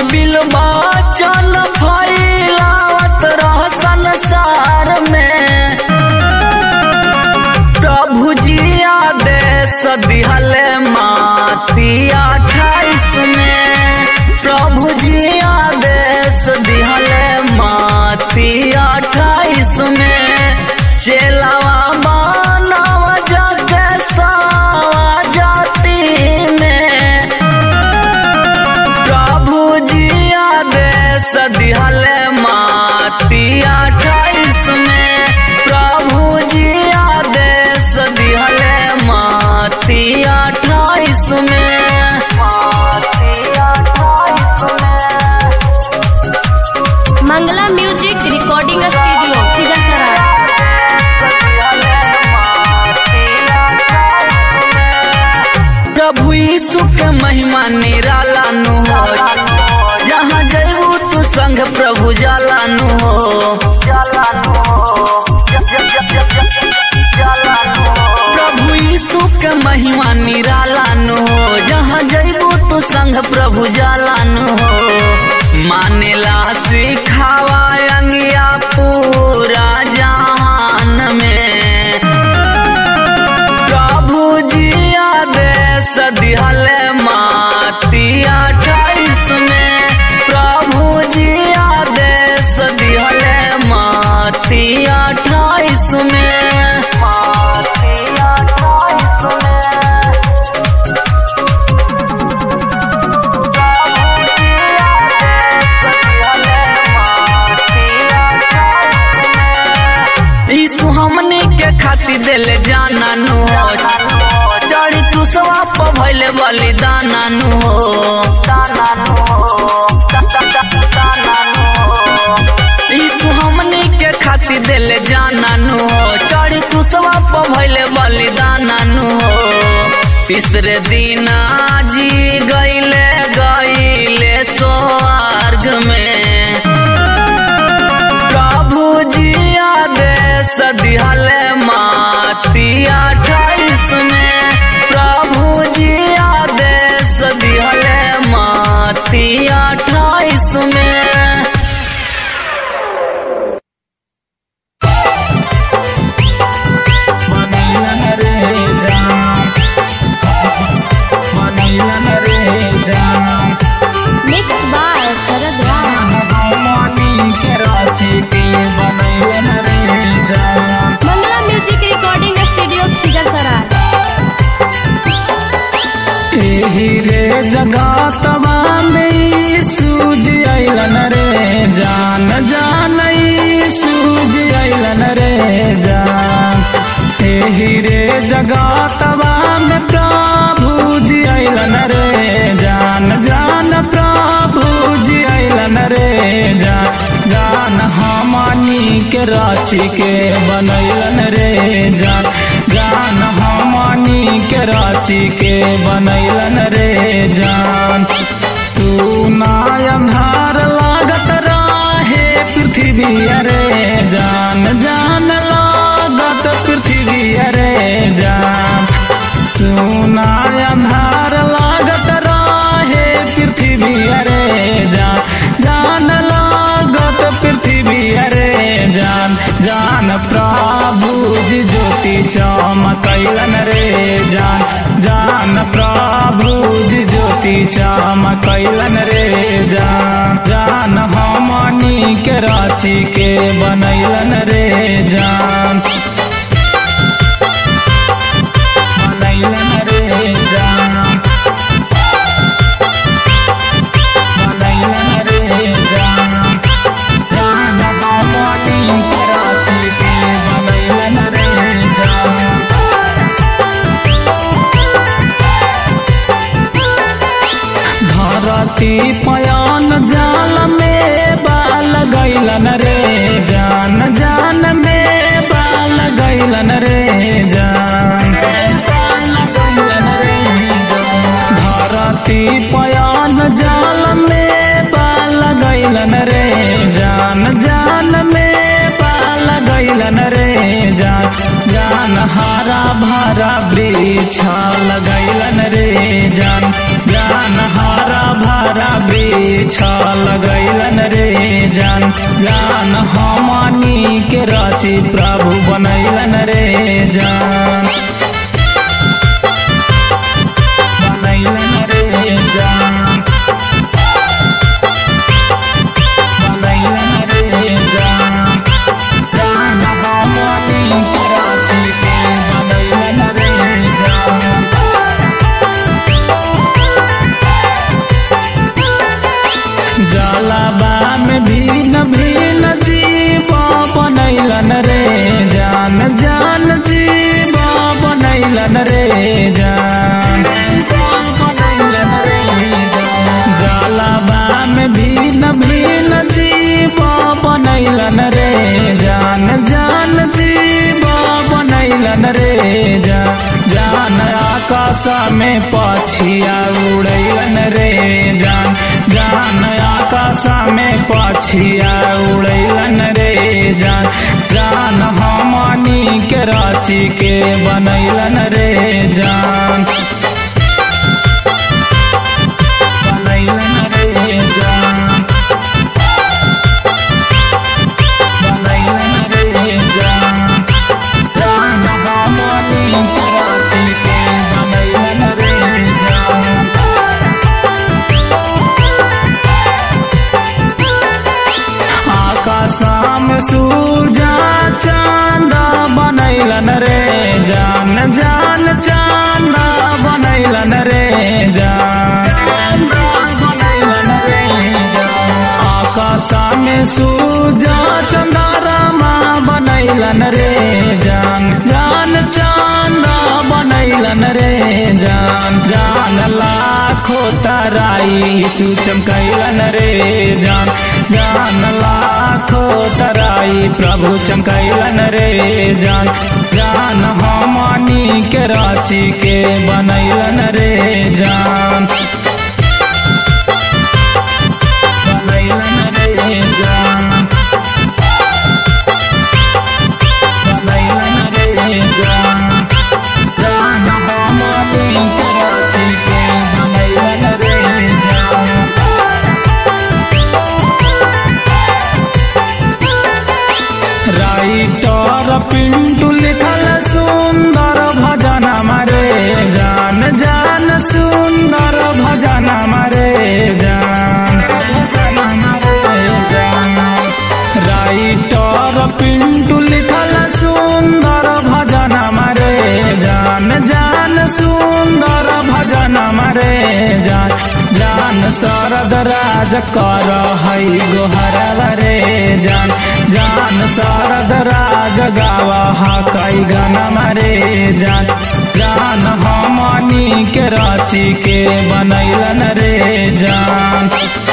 बिलबा चन फैलावत रह संसार में प्रभु जी आदेश दिहले माती अठाईस में प्रभु जी आदेश दिहले माती अठाईस में चेलावा मानव जग सावा जाति में प्रभु जी आदेश दिहले माती अठाईस में प्रभु जी आदेश दिहले माती अठाईस में माती अठाईस में Mangla music recording studio Khizarsarai प्रभु यीशु के महिमा निराला नु हो जहाँ जयबू तू संग प्रभु जाला नु हो प्रभु यीशु के महिमा निराला नु हो जहाँ जयबू तू संग प्रभु जाला नु हो मानेला सिखावा अंगिया पूरा जहान में प्रभु जी आदेश दिहले माती अठाईस में प्रभु जी आदेश दिहले माती अठाईस में माती अठाईस में यीशु हमनी के खातिर दिले जाना नु हो चढ़ी तू सवाप भइले बलिदाना नु हो यीशु हमनी के खातिर दिले जाना नु हो चढ़ी तू सवाप भइले बलिदाना नु हो तीसरे दिन जी गईले गईले स्वर्ग में प्रभु जी आदेश दिहले माती अठाईस में प्रभु जी आदेश दिहले माती अठाईस में मनैलन रे जान मनैलन रे जान मिक्स बाय शरद राम भगवानी के राची के बनैलन रे जान Mangla music recording studio Khizarsarai एही रे जगतवा में सूज अइलन रे जान जान ई सूज अइलन रे जान एही रे जगतवा में प्रभु जी अइलन रे जान जान प्रभु जी अइलन रे जान जान हमनी के राची के बनैलन रे जान जान हमनी के राची के बनैलन रे जान तू ना अंधार लागत राहे पृथ्वी अरे जान जान लागत पृथ्वी अरे जान तू ना अंधार लागत राहे पृथ्वी अरे जान जान लागत पृथ्वी अरे जान जान प्रभु जी ज्योति चमकैलन रे जान जान प्रभु जी ज्योति चमकैलन रे जान जान हमनी के राची के बनैलन रे जान बनैलन रे जान बनैलन रे जान जान हमनी के राची के बनैलन रे जान धरती पयान जाल में बाल गैलन रे जान जान में बाल गैलन रे जान धरती पयान जाल में बाल गैलन रे जान जान में बाल गैलन रे जान जान हरा भरा वृक्ष लगैलन रे जान जान हरा भरा वृक्ष जान जान हमनी के रची प्रभु बनैलन रे जान बनैलन रे जान बनैलन रे जान जान हमनी के रची के बनैलन रे जान जलाबा में भीन भीन जीव बनैलन रे जान जान जीव बनैलन रे जान बनैलन रे जलाबा में भीन भीन जीव बनैलन रे जान जान जीव बनैलन रे जान जान आकाश में पछिया उड़ैलन रे जान जान आकाश में पछिया उड़ैलन रे जान जान हमनी के राची के बनैलन रे जान बनैलन रे जान बनैलन रे जान जान हमनी के राची के बनैलन रे जान आकाशम सूरजा चांद बनैलन रे जान जान चांद बनैलन रे जान बनैलन रे आकाश में सूरजा चंद्रमा बनैलन रे जान जान चांद बनैलन रे जान जान लाखो तराई सुचमकैलन रे जान जान लाखो तराई प्रभु चमकैलन रे जान जान हमनी के राची के बनैलन रे जान बनैलन रे जान बनैलन रे जान जान हमनी के राची के बनैलन रे जान राइटर पिंटू लिखल सुंदर भजन मरे जान जान सुंदर भजन मरे जान राइटर पिंटू लिखल सुंदर भजन मरे जान जान सुंदर भजन मरे जान जान शरद राज कर हई गोहर रे जान जान शरद राज गावा कई गन मरे जान जान हमनी के राची के बनैलन रे जान